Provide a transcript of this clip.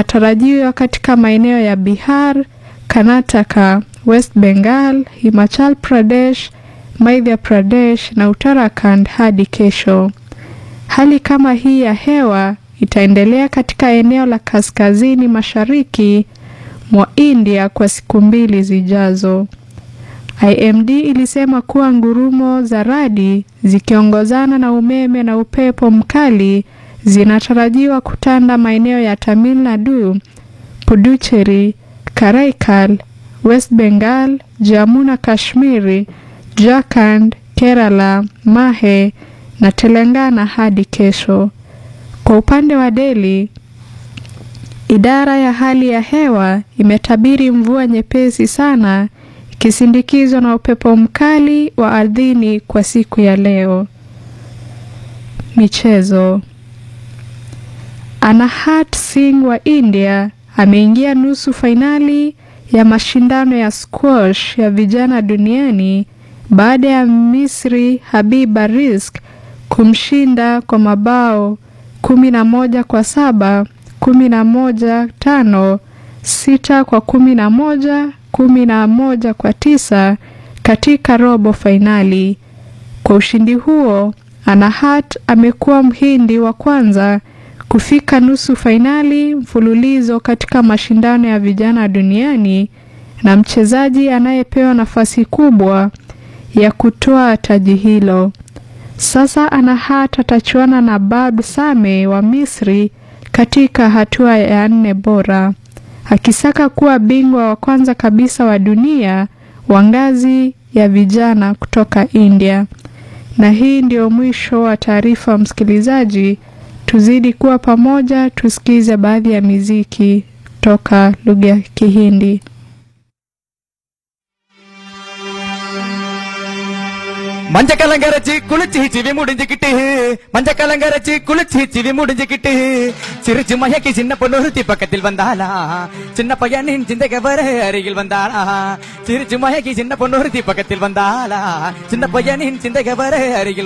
inatarajiwa katika maeneo ya Bihar, Karnataka, West Bengal, Himachal Pradesh, Madhya Pradesh na Uttarakhand hadi kesho. Hali kama hii ya hewa itaendelea katika eneo la kaskazini mashariki mwa India kwa siku mbili zijazo. IMD ilisema kuwa ngurumo za radi zikiongozana na umeme na upepo mkali zinatarajiwa kutanda maeneo ya Tamil Nadu, Puducherry, Karaikal, West Bengal, Jammu na Kashmiri, Jharkhand, Kerala, Mahe na Telangana hadi kesho. Kwa upande wa Delhi, idara ya hali ya hewa imetabiri mvua nyepesi sana ikisindikizwa na upepo mkali wa ardhini kwa siku ya leo. Michezo. Anahat Singh wa India ameingia nusu fainali ya mashindano ya squash ya vijana duniani baada ya Misri Habiba Rizk kumshinda kwa mabao kumi na moja kwa saba, kumi na moja tano, sita kwa kumi na moja, kumi na moja kwa tisa katika robo fainali. Kwa ushindi huo, Anahat amekuwa mhindi wa kwanza kufika nusu fainali mfululizo katika mashindano ya vijana duniani na mchezaji anayepewa nafasi kubwa ya kutoa taji hilo. Sasa Anahat atachuana na Bab Same wa Misri katika hatua ya nne bora, akisaka kuwa bingwa wa kwanza kabisa wa dunia wa ngazi ya vijana kutoka India. Na hii ndio mwisho wa taarifa, msikilizaji. Tuzidi kuwa pamoja, tusikize baadhi ya miziki toka lugha ya Kihindi. மஞ்ச கலங்கரைச்சு குளிச்சு சிவி முடிஞ்சுக்கிட்டு மஞ்ச கலங்கரைச்சு குளிச்சு சிவி முடிஞ்சுக்கிட்டு சிரிச்சு மயக்கி சின்ன பொண்ணு ஒருத்தி பக்கத்தில் வந்தாளா சின்ன பையனின் சிந்தைக வர அருகில் வந்தாளா சிரிச்சு மயக்கி சின்ன பொண்ணு ஒருத்தி பக்கத்தில் வந்தாளா சின்ன பையனின் சிந்தைக வர அருகில்